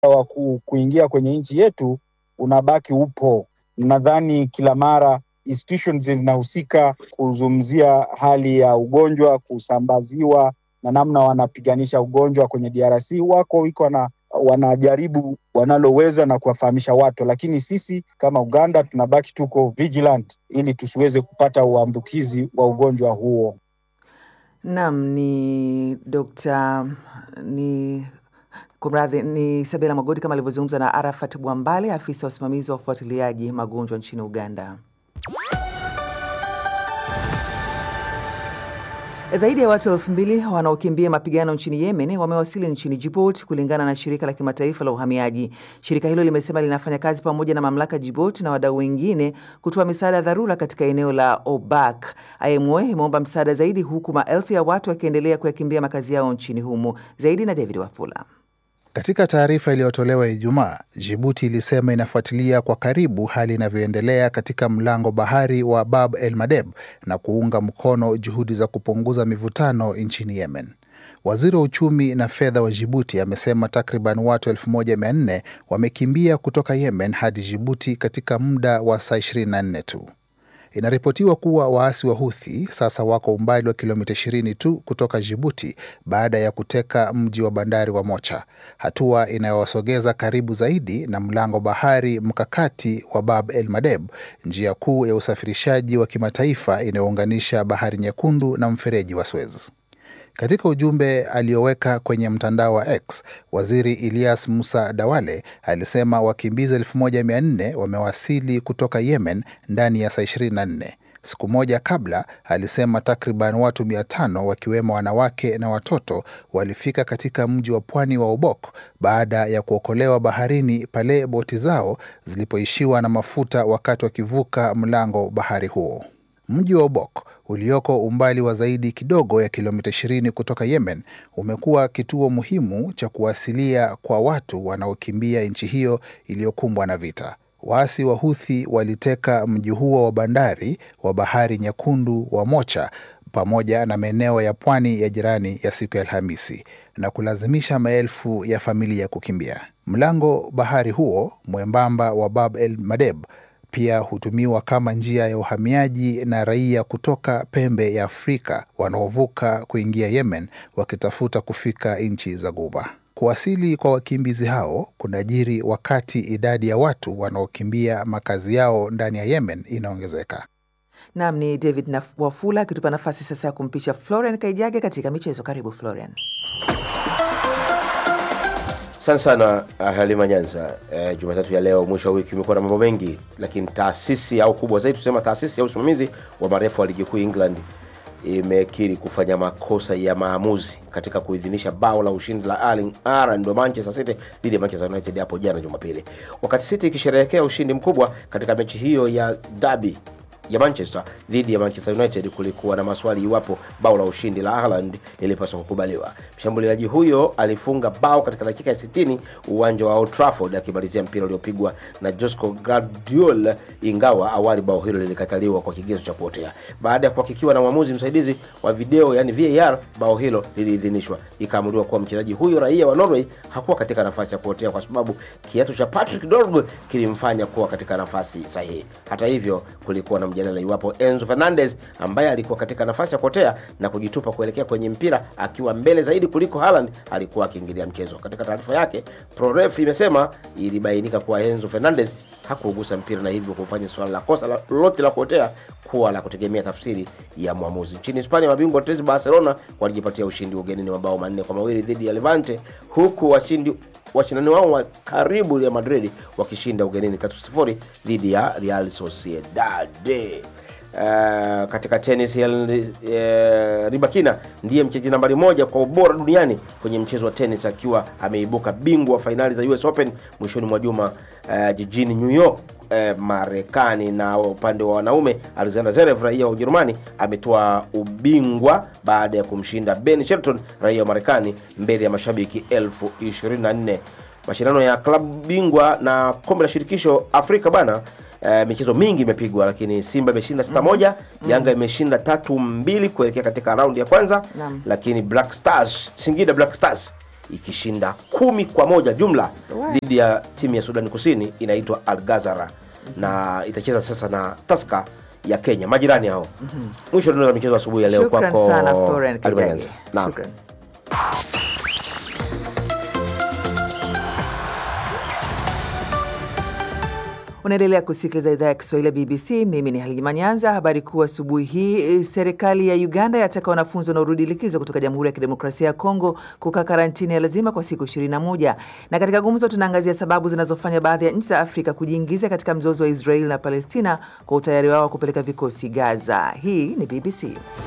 wa ku, kuingia kwenye nchi yetu unabaki upo. Nadhani kila mara institutions zinahusika kuzungumzia hali ya ugonjwa kusambaziwa na namna wanapiganisha ugonjwa kwenye DRC. Wako iko na wanajaribu wanaloweza na kuwafahamisha watu, lakini sisi kama Uganda tunabaki tuko vigilant ili tusiweze kupata uambukizi wa ugonjwa huo. Naam, ni Dr. ni kumradhi, ni Sabela Magodi kama alivyozungumza na Arafat Bwambale, afisa wa usimamizi wa ufuatiliaji magonjwa nchini Uganda. Zaidi ya watu elfu mbili wanaokimbia mapigano nchini Yemen wamewasili nchini Djibouti kulingana na shirika la kimataifa la uhamiaji. Shirika hilo limesema linafanya kazi pamoja na mamlaka Djibouti na wadau wengine kutoa misaada ya dharura katika eneo la Obak. IMO imeomba msaada zaidi huku maelfu ya watu wakiendelea kuyakimbia makazi yao nchini humo. Zaidi na David Wafula. Katika taarifa iliyotolewa Ijumaa, Jibuti ilisema inafuatilia kwa karibu hali inavyoendelea katika mlango bahari wa Bab el Mandeb na kuunga mkono juhudi za kupunguza mivutano nchini Yemen. Waziri wa uchumi na fedha wa Jibuti amesema takriban watu 1400 wamekimbia kutoka Yemen hadi Jibuti katika muda wa saa 24 tu. Inaripotiwa kuwa waasi wa Huthi sasa wako umbali wa kilomita 20 tu kutoka Jibuti baada ya kuteka mji wa bandari wa Mocha, hatua inayowasogeza karibu zaidi na mlango bahari mkakati wa Bab el Mandeb, njia kuu ya usafirishaji wa kimataifa inayounganisha Bahari Nyekundu na mfereji wa Suez. Katika ujumbe alioweka kwenye mtandao wa X, waziri Elias Musa Dawale alisema wakimbizi 1400 wamewasili kutoka Yemen ndani ya saa 24. Siku moja kabla alisema takriban watu 500 wakiwemo wanawake na watoto walifika katika mji wa pwani wa Obok baada ya kuokolewa baharini pale boti zao zilipoishiwa na mafuta wakati wakivuka mlango bahari huo. Mji wa Obok ulioko umbali wa zaidi kidogo ya kilomita 20 kutoka Yemen umekuwa kituo muhimu cha kuwasilia kwa watu wanaokimbia nchi hiyo iliyokumbwa na vita. Waasi wa Huthi waliteka mji huo wa bandari wa Bahari Nyekundu wa Mocha pamoja na maeneo ya pwani ya jirani ya siku ya Alhamisi na kulazimisha maelfu ya familia kukimbia. Mlango bahari huo mwembamba wa Bab el Mandeb pia hutumiwa kama njia ya uhamiaji na raia kutoka pembe ya Afrika wanaovuka kuingia Yemen wakitafuta kufika nchi za Ghuba. Kuwasili kwa wakimbizi hao kunajiri wakati idadi ya watu wanaokimbia makazi yao ndani ya Yemen inaongezeka. Naam, ni David na Wafula akitupa nafasi sasa ya kumpisha Florian Kaijage katika michezo. Karibu Florian. Asante sana Halima Nyanza. E, Jumatatu ya leo mwisho wa wiki imekuwa na mambo mengi, lakini taasisi au kubwa zaidi tusema taasisi ya usimamizi wa marefu wa ligi kuu England imekiri kufanya makosa ya maamuzi katika kuidhinisha bao la ushindi la Erling Haaland wa Manchester City dhidi ya Manchester United hapo jana Jumapili, wakati City ikisherehekea ushindi mkubwa katika mechi hiyo ya derby ya Manchester dhidi ya Manchester United, kulikuwa na maswali iwapo bao la ushindi la Haaland lilipaswa kukubaliwa. Mshambuliaji huyo alifunga bao katika dakika ya 60 uwanja wa Old Trafford, akimalizia mpira uliopigwa na Josko Gvardiol, ingawa awali bao hilo lilikataliwa kwa kigezo cha kuotea. Baada ya kuhakikiwa na mwamuzi msaidizi wa video, yani VAR, bao hilo liliidhinishwa, ikaamuliwa kuwa mchezaji huyo raia wa Norway hakuwa katika nafasi ya kuotea kwa sababu kiatu cha Patrick Dorgu kilimfanya kuwa katika nafasi sahihi. Hata hivyo, kulikuwa na mjadala iwapo Enzo Fernandez ambaye alikuwa katika nafasi ya kuotea na kujitupa kuelekea kwenye mpira akiwa mbele zaidi kuliko Haaland alikuwa akiingilia mchezo. Katika taarifa yake, ProRef imesema ilibainika kuwa Enzo Fernandez hakuugusa mpira na hivyo kufanya suala la kosa lolote la kuotea kuwa la kutegemea tafsiri ya mwamuzi. Nchini Hispania, mabingwa watetezi Barcelona walijipatia ushindi ugenini wa bao manne kwa mawili dhidi ya Levante huku washindi washindani wao wa karibu ya Madrid wakishinda ugenini 3-0 dhidi ya Real Sociedad. Uh, katika tenis uh, Ribakina ndiye mchezaji nambari moja kwa ubora duniani kwenye mchezo wa tenis akiwa ameibuka bingwa wa fainali za US Open mwishoni mwa juma uh, jijini New York uh, Marekani. Na upande wa wanaume Alexander Zverev raia wa Ujerumani ametoa ubingwa baada ya kumshinda Ben Shelton raia wa Marekani mbele ya mashabiki elfu 24. Mashindano ya klabu bingwa na kombe la shirikisho Afrika bana Uh, michezo mingi imepigwa lakini Simba imeshinda sita moja, mm -hmm. Yanga imeshinda tatu mbili kuelekea katika raundi ya kwanza Naam. lakini Black Stars Singida Black Stars ikishinda kumi kwa moja jumla dhidi ya timu ya Sudani Kusini inaitwa Al Ghazara na itacheza sasa na Tusker ya Kenya, majirani hao. Mwisho ndio michezo asubuhi ya leo Shukran kwako sana Florian Halima Kijage. Nyanza. Naam. Shukran. Unaendelea kusikiliza idhaa ya Kiswahili ya BBC. Mimi ni Halima Nyanza. Habari kuu asubuhi hii, eh, serikali ya Uganda yataka wanafunzi wanaorudi likizo kutoka Jamhuri ya Kidemokrasia ya Kongo kukaa karantini ya lazima kwa siku 21. Na katika gumzo tunaangazia sababu zinazofanya baadhi ya nchi za Afrika kujiingiza katika mzozo wa Israeli na Palestina kwa utayari wao wa kupeleka vikosi Gaza. Hii ni BBC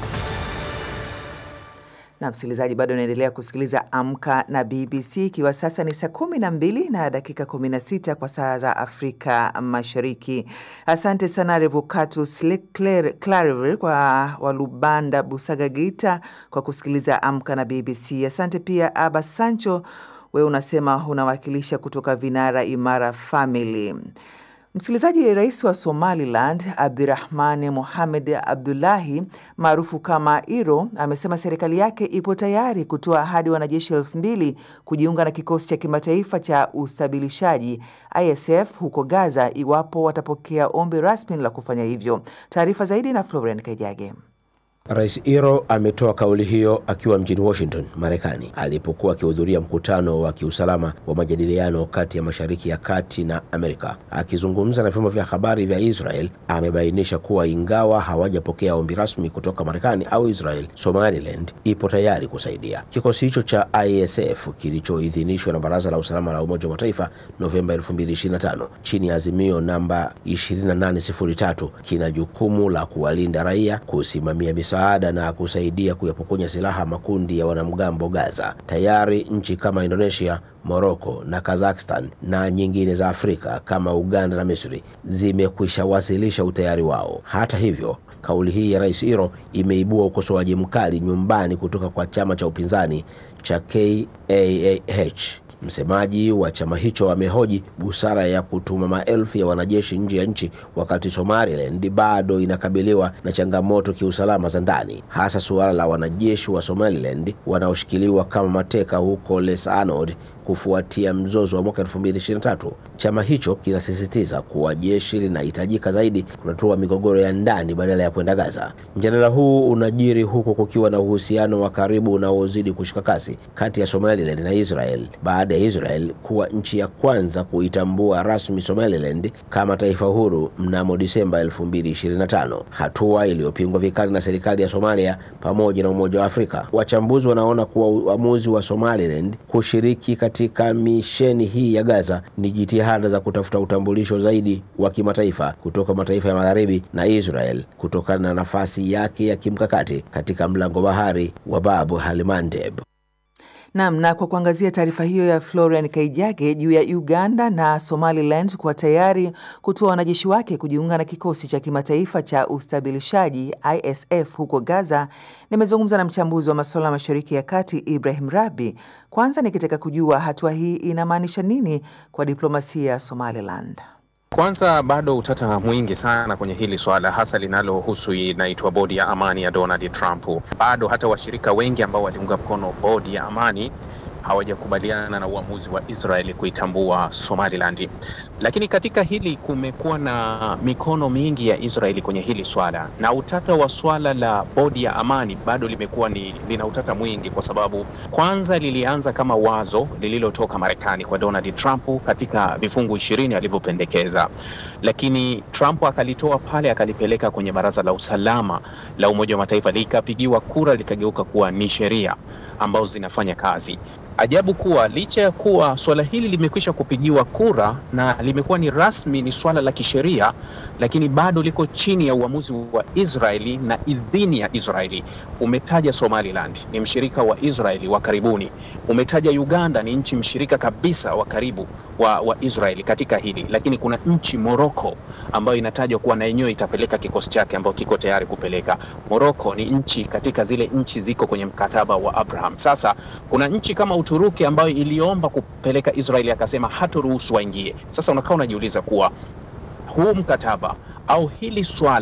na msikilizaji, bado unaendelea kusikiliza Amka na BBC, ikiwa sasa ni saa kumi na mbili na dakika kumi na sita kwa saa za Afrika Mashariki. Asante sana Revocatus Clariver kwa Walubanda Busaga Geita kwa kusikiliza Amka na BBC. Asante pia Aba Sancho, wewe unasema unawakilisha kutoka Vinara Imara Family. Msikilizaji, rais wa Somaliland Abdirahmani Mohamed Abdullahi maarufu kama Iro amesema serikali yake ipo tayari kutoa hadi wanajeshi elfu mbili kujiunga na kikosi cha kimataifa cha ustabilishaji ISF huko Gaza iwapo watapokea ombi rasmi la kufanya hivyo. Taarifa zaidi na Florent Kaijage. Rais Iro ametoa kauli hiyo akiwa mjini Washington, Marekani, alipokuwa akihudhuria mkutano wa kiusalama wa majadiliano kati ya Mashariki ya Kati na Amerika. Akizungumza na vyombo vya habari vya Israel, amebainisha kuwa ingawa hawajapokea ombi rasmi kutoka Marekani au Israel, Somaliland ipo tayari kusaidia. Kikosi hicho cha ISF kilichoidhinishwa na Baraza la Usalama la Umoja wa Mataifa Novemba 2025 chini ya azimio namba 2803 kina jukumu la kuwalinda raia, kusimamia misaada na kusaidia kuyapokonya silaha makundi ya wanamgambo Gaza. Tayari nchi kama Indonesia, Morocco na Kazakhstan na nyingine za Afrika kama Uganda na Misri zimekwisha wasilisha utayari wao. Hata hivyo, kauli hii ya Rais Iro imeibua ukosoaji mkali nyumbani kutoka kwa chama cha upinzani cha KAAH. Msemaji wa chama hicho amehoji busara ya kutuma maelfu ya wanajeshi nje ya nchi wakati Somaliland bado inakabiliwa na changamoto kiusalama za ndani, hasa suala la wanajeshi wa Somaliland wanaoshikiliwa kama mateka huko Les Anod kufuatia mzozo wa mwaka 2023. Chama hicho kinasisitiza kuwa jeshi linahitajika zaidi kutatua migogoro ya ndani badala ya kwenda Gaza. Mjadala huu unajiri huku kukiwa na uhusiano wa karibu unaozidi kushika kasi kati ya Somaliland na Israel baada ya Israel kuwa nchi ya kwanza kuitambua rasmi Somaliland kama taifa huru mnamo Disemba 2025, hatua iliyopingwa vikali na serikali ya Somalia pamoja na Umoja wa Afrika. Wachambuzi wanaona kuwa uamuzi wa Somaliland kushiriki katika misheni hii ya Gaza ni jitihada za kutafuta utambulisho zaidi wa kimataifa kutoka mataifa ya Magharibi na Israel kutokana na nafasi yake ya kimkakati katika mlango bahari wa Bab al Mandeb. Naam, na kwa kuangazia taarifa hiyo ya Florian Kaijage juu ya Uganda na Somaliland kuwa tayari kutoa wanajeshi wake kujiunga na kikosi cha kimataifa cha ustabilishaji ISF huko Gaza, nimezungumza na mchambuzi wa masuala ya Mashariki ya Kati Ibrahim Rabi, kwanza nikitaka kujua hatua hii inamaanisha nini kwa diplomasia ya Somaliland. Kwanza bado utata mwingi sana kwenye hili swala, hasa linalohusu inaitwa bodi ya amani ya Donald Trump. Bado hata washirika wengi ambao waliunga mkono bodi ya amani hawajakubaliana na uamuzi wa Israeli kuitambua Somaliland. Lakini katika hili kumekuwa na mikono mingi ya Israeli kwenye hili swala, na utata wa swala la bodi ya amani bado limekuwa ni lina utata mwingi, kwa sababu kwanza lilianza kama wazo lililotoka Marekani kwa Donald Trump katika vifungu ishirini alivyopendekeza, lakini Trump akalitoa pale akalipeleka kwenye Baraza la Usalama la Umoja wa Mataifa, likapigiwa kura, likageuka kuwa ni sheria ambazo zinafanya kazi. Ajabu kuwa licha ya kuwa swala hili limekwisha kupigiwa kura na limekuwa ni rasmi, ni swala la kisheria, lakini bado liko chini ya uamuzi wa Israeli na idhini ya Israeli. Umetaja Somaliland ni mshirika wa Israeli wa karibuni, umetaja Uganda ni nchi mshirika kabisa wa karibu wa, wa Israeli katika hili, lakini kuna nchi Morocco ambayo inatajwa kuwa na yenyewe itapeleka kikosi chake ambayo kiko tayari kupeleka. Morocco ni nchi katika zile nchi ziko kwenye mkataba wa Abraham. Sasa kuna nchi kama Uturuki ambayo iliomba kupeleka Israeli akasema hatoruhusu waingie. Sasa unakaa unajiuliza kuwa huu mkataba au hili swala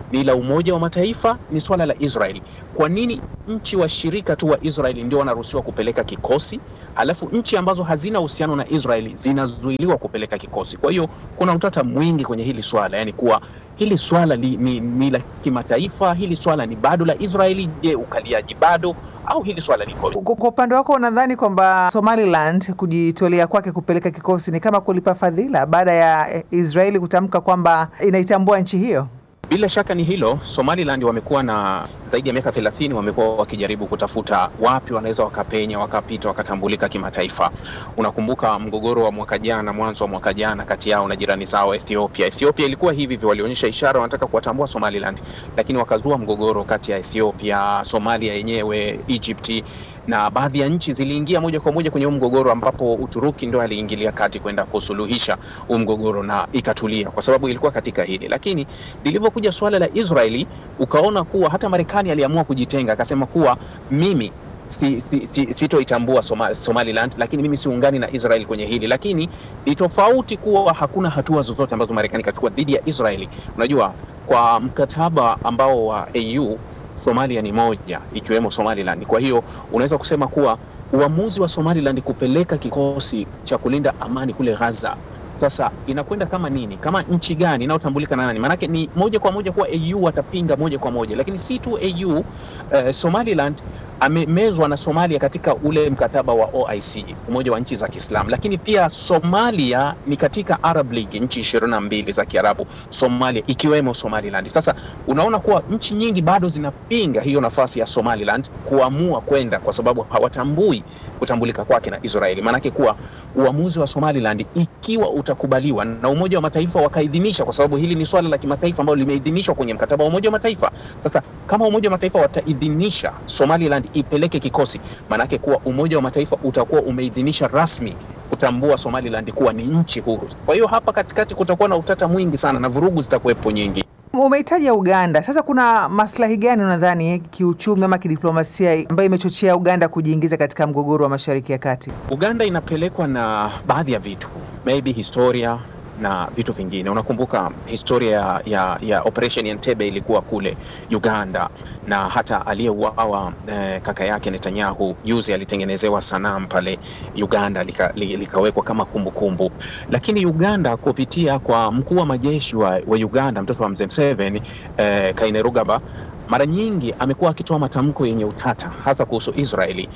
ni la Umoja wa Mataifa, ni swala la Israeli. Kwa nini nchi washirika tu wa Israeli ndio wanaruhusiwa kupeleka kikosi, alafu nchi ambazo hazina uhusiano na Israeli zinazuiliwa kupeleka kikosi? Kwa hiyo kuna utata mwingi kwenye hili swala, yani kuwa hili swala li, ni, ni la kimataifa, hili swala ni bado la Israeli. Je, ukaliaji bado au hili swala liko Kwa kwa upande wako unadhani kwamba Somaliland kujitolea kwake kupeleka kikosi ni kama kulipa fadhila baada ya eh, Israeli kutamka kwamba inaitambua nchi hiyo? Bila shaka ni hilo. Somaliland wamekuwa na zaidi ya miaka 30 wamekuwa wakijaribu kutafuta wapi wanaweza wakapenya, wakapita, wakatambulika kimataifa. Unakumbuka mgogoro wa mwaka jana, mwanzo wa mwaka jana, kati yao na jirani zao Ethiopia. Ethiopia ilikuwa hivi hivi, walionyesha ishara wanataka kuwatambua Somaliland, lakini wakazua mgogoro kati ya Ethiopia, Somalia yenyewe, Egypt na baadhi ya nchi ziliingia moja kwa moja kwenye huu mgogoro, ambapo Uturuki ndio aliingilia kati kwenda kusuluhisha huu mgogoro na ikatulia, kwa sababu ilikuwa katika hili. Lakini lilivyokuja suala la Israeli, ukaona kuwa hata Marekani aliamua kujitenga, akasema kuwa mimi si, si, si, sitoitambua Soma, Somaliland, lakini mimi siungani na Israel kwenye hili. Lakini ni tofauti kuwa hakuna hatua zozote ambazo Marekani ikachukua dhidi ya Israeli. Unajua, kwa mkataba ambao wa AU Somalia ni moja ikiwemo Somaliland. Kwa hiyo unaweza kusema kuwa uamuzi wa Somaliland kupeleka kikosi cha kulinda amani kule Gaza sasa inakwenda kama nini, kama nchi gani inayotambulika na nani? Maanake ni moja kwa moja kuwa AU watapinga moja kwa moja, lakini si tu AU. Uh, Somaliland amemezwa na Somalia katika ule mkataba wa OIC, umoja wa nchi za Kiislamu, lakini pia Somalia ni katika Arab League, nchi ishirini na mbili za Kiarabu, Somalia ikiwemo Somaliland. Sasa unaona kuwa nchi nyingi bado zinapinga hiyo nafasi ya Somaliland kuamua kwenda, kwa sababu hawatambui kutambulika kwake na Israeli. Maanake kuwa uamuzi wa Somaliland ikiwa utakubaliwa na Umoja wa Mataifa wakaidhinisha, kwa sababu hili ni swala la kimataifa ambalo limeidhinishwa kwenye mkataba wa Umoja wa Mataifa. Sasa kama Umoja wa Mataifa wataidhinisha Somaliland ipeleke kikosi, maanake kuwa Umoja wa Mataifa utakuwa umeidhinisha rasmi kutambua Somaliland kuwa ni nchi huru. Kwa hiyo hapa katikati kutakuwa na utata mwingi sana na vurugu zitakuwepo nyingi. Umeitaja Uganda. Sasa kuna maslahi gani unadhani kiuchumi ama kidiplomasia ambayo imechochea Uganda kujiingiza katika mgogoro wa Mashariki ya Kati? Uganda inapelekwa na baadhi ya vitu, maybe historia na vitu vingine. Unakumbuka historia ya, ya, ya Operation Entebbe ilikuwa kule Uganda, na hata aliyeuawa eh, kaka yake Netanyahu juzi alitengenezewa sanamu pale Uganda lika, li, likawekwa kama kumbukumbu kumbu. Lakini Uganda kupitia kwa mkuu wa majeshi wa, wa Uganda mtoto wa mzee Museveni eh, Kainerugaba mara nyingi amekuwa akitoa matamko yenye utata hasa kuhusu Israeli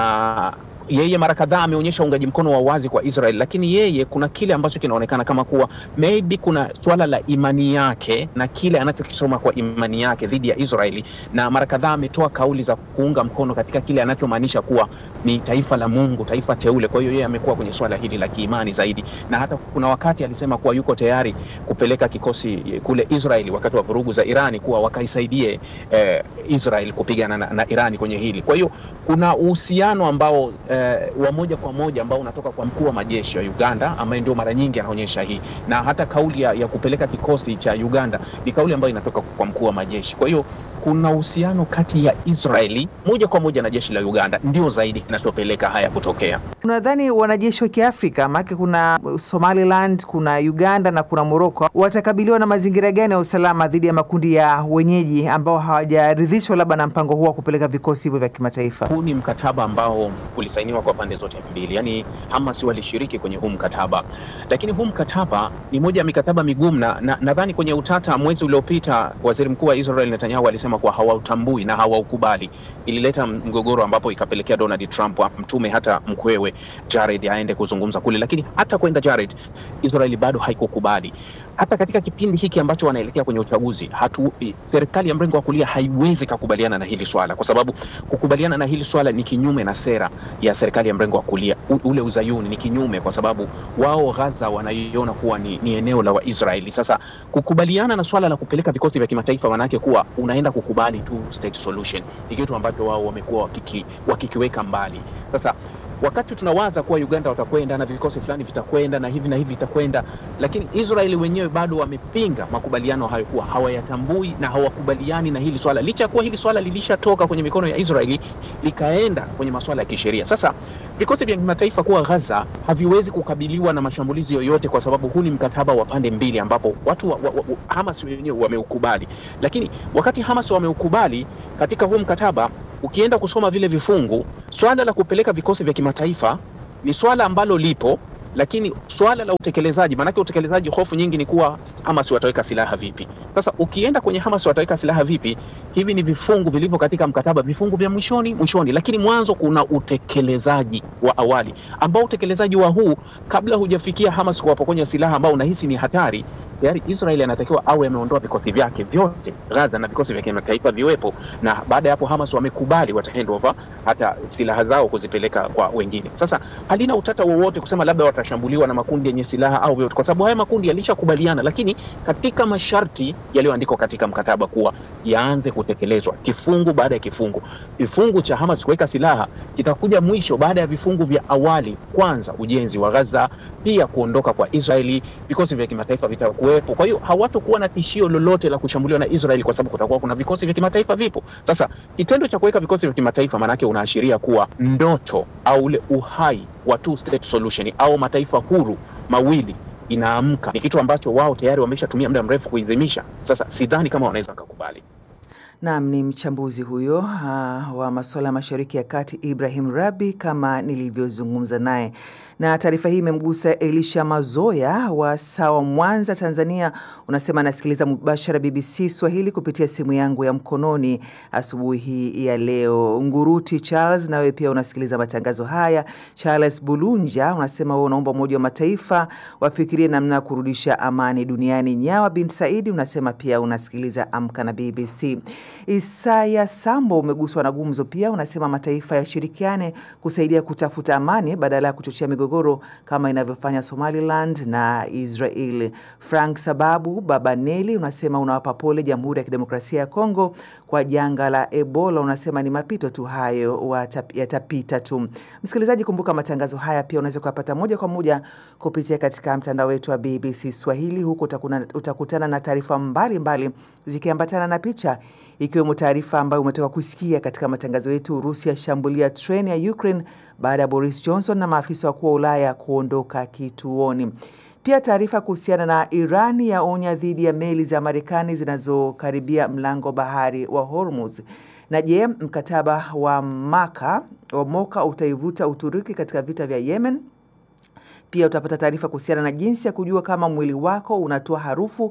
na yeye mara kadhaa ameonyesha uungaji mkono wa wazi kwa Israel, lakini yeye kuna kile ambacho kinaonekana kama kuwa maybe kuna swala la imani yake na kile anachokisoma kwa imani yake dhidi ya Israeli, na mara kadhaa ametoa kauli za kuunga mkono katika kile anachomaanisha kuwa ni taifa la Mungu, taifa teule. Kwa hiyo yeye amekuwa kwenye swala hili la kiimani zaidi, na hata kuna wakati alisema kuwa yuko tayari kupeleka kikosi kule Israeli wakati wa vurugu za Irani, kuwa wakaisaidie eh, Israel kupigana na, na Irani kwenye hili. Kwa hiyo kuna uhusiano ambao eh, wa moja kwa moja ambao unatoka kwa mkuu wa majeshi wa Uganda ambaye ndio mara nyingi anaonyesha hii, na hata kauli ya, ya kupeleka kikosi cha Uganda ni kauli ambayo inatoka kwa mkuu wa majeshi. Kwa hiyo kuna uhusiano kati ya Israeli moja kwa moja na jeshi la Uganda ndio zaidi kinachopeleka haya kutokea. Unadhani wanajeshi wa Kiafrika maana kuna Somaliland, kuna Uganda na kuna Morocco watakabiliwa na mazingira gani ya usalama dhidi ya makundi ya wenyeji ambao hawajaridhishwa labda na mpango huo wa kupeleka vikosi hivyo vya kimataifa? Huu ni mkataba ambao ulisainiwa kwa pande zote mbili, yaani Hamas walishiriki kwenye huu mkataba, lakini huu mkataba ni moja ya mikataba migumu, na nadhani kwenye utata mwezi uliopita waziri mkuu wa Israel Netanyahu alisema kuwa hawautambui na hawaukubali. Ilileta mgogoro ambapo ikapelekea Donald Trump amtume hata mkwewe Jared aende kuzungumza kule, lakini hata kwenda Jared, Israeli bado haikukubali. Hata katika kipindi hiki ambacho wanaelekea kwenye uchaguzi, hatu serikali ya mrengo wa kulia haiwezi kukubaliana na hili swala, kwa sababu kukubaliana na hili swala ni kinyume na sera ya serikali ya mrengo wa kulia. U, ule uzayuni ni kinyume, kwa sababu wao Gaza wanaiona kuwa ni, ni eneo la Waisraeli. Sasa kukubaliana na swala la kupeleka vikosi vya kimataifa, manake kuwa unaenda kukubali tu state solution, ni kitu ambacho wao wamekuwa wakiki, wakikiweka mbali. Sasa wakati tunawaza kuwa Uganda watakwenda na vikosi fulani vitakwenda na hivi na hivi itakwenda, lakini Israeli wenyewe bado wamepinga makubaliano hayo, kuwa hawayatambui na hawakubaliani na hili swala, licha ya kuwa hili swala lilishatoka kwenye mikono ya Israeli likaenda kwenye masuala ya kisheria. Sasa vikosi vya kimataifa kuwa Gaza haviwezi kukabiliwa na mashambulizi yoyote, kwa sababu huu ni mkataba wa pande mbili ambapo watu wa, wa, wa, Hamas wenyewe wameukubali. Lakini wakati Hamas wameukubali katika huu mkataba, ukienda kusoma vile vifungu, swala la kupeleka vikosi vya kimataifa ni swala ambalo lipo lakini swala la utekelezaji, maanake utekelezaji, hofu nyingi ni kuwa Hamas wataweka silaha vipi. Sasa ukienda kwenye Hamas wataweka silaha vipi, hivi ni vifungu vilivyo katika mkataba, vifungu vya mwishoni mwishoni, lakini mwanzo kuna utekelezaji wa awali, ambao utekelezaji wa huu kabla hujafikia Hamas kuwapokonya silaha ambao unahisi ni hatari tayari Israeli anatakiwa awe ameondoa vikosi vyake vyote Gaza na vikosi vya kimataifa viwepo, na baada ya hapo Hamas wamekubali wata hand over hata silaha zao kuzipeleka kwa wengine. Sasa halina utata wowote kusema labda watashambuliwa na makundi yenye silaha au vyote, kwa sababu haya makundi yalishakubaliana, lakini katika masharti yaliyoandikwa katika mkataba kuwa yaanze kutekelezwa kifungu baada ya kifungu. Kifungu cha Hamas kuweka silaha kitakuja mwisho baada ya vifungu vya awali, kwanza ujenzi wa Gaza, pia kuondoka kwa Israeli, vikosi vya kimataifa vitakuwepo. Kwa hiyo hawatokuwa na tishio lolote la kushambuliwa na Israeli kwa sababu kutakuwa kuna vikosi vya kimataifa vipo. Sasa kitendo cha kuweka vikosi vya kimataifa maanake unaashiria kuwa ndoto au ule uhai wa two state solution au mataifa huru mawili inaamka, ni kitu ambacho wao tayari wameshatumia muda mrefu kuidhimisha. Sasa sidhani kama wanaweza wakakubali. Naam, ni mchambuzi huyo uh, wa masuala ya Mashariki ya Kati Ibrahim Rabi kama nilivyozungumza naye. Na taarifa hii imemgusa Elisha Mazoya wa Sawa, Mwanza, Tanzania. Unasema anasikiliza mubashara BBC Swahili kupitia simu yangu ya mkononi asubuhi hii ya leo. Nguruti Charles, nawe pia unasikiliza matangazo haya. Charles Bulunja unasema wewe unaomba Umoja wa Mataifa wafikirie namna ya kurudisha amani duniani. Nyawa bin Saidi unasema pia unasikiliza Amka na BBC. Isaya Sambo umeguswa na gumzo pia, unasema mataifa yashirikiane kusaidia kutafuta amani badala ya kuchochea migogoro kama inavyofanya Somaliland na Israel. Frank Sababu Babaneli unasema unawapa pole Jamhuri ya Kidemokrasia ya Kongo kwa janga la Ebola, unasema ni mapito tu hayo, yatapita tu. Msikilizaji, kumbuka matangazo haya pia unaweza kuyapata moja kwa moja kupitia katika mtandao wetu wa BBC Swahili. Huko utakuna, utakutana na taarifa mbalimbali zikiambatana na picha ikiwemo taarifa ambayo umetoka kusikia katika matangazo yetu, Urusi yashambulia treni ya Ukraine baada ya Boris Johnson na maafisa wakuu wa Ulaya kuondoka kituoni. Pia taarifa kuhusiana na Irani yaonya dhidi ya meli za Marekani zinazokaribia mlango bahari wa Hormuz. Na je, mkataba wa Maka wa Moka utaivuta Uturuki katika vita vya Yemen? Pia utapata taarifa kuhusiana na jinsi ya kujua kama mwili wako unatoa harufu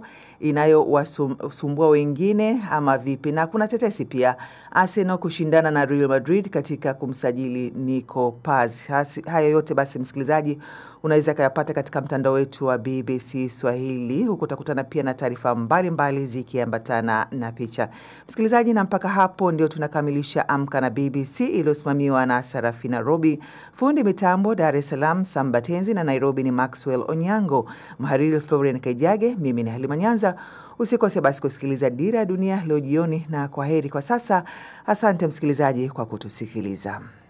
inayowasumbua wengine ama vipi. Na kuna tetesi pia, Arsenal kushindana na Real Madrid katika kumsajili Nico Paz. Haya yote basi, msikilizaji, unaweza kayapata katika mtandao wetu wa BBC Swahili. Huko utakutana pia na taarifa mbalimbali zikiambatana na picha. Msikilizaji, na mpaka hapo ndio tunakamilisha Amka na BBC iliyosimamiwa na Sarafina Robi, fundi mitambo Dar es Salaam Sambatenzi na Nairobi ni Maxwell Onyango, mhariri Florian Kaijage, mimi ni Halima Nyanza. Usikose basi kusikiliza Dira ya Dunia leo jioni, na kwa heri kwa sasa. Asante msikilizaji kwa kutusikiliza.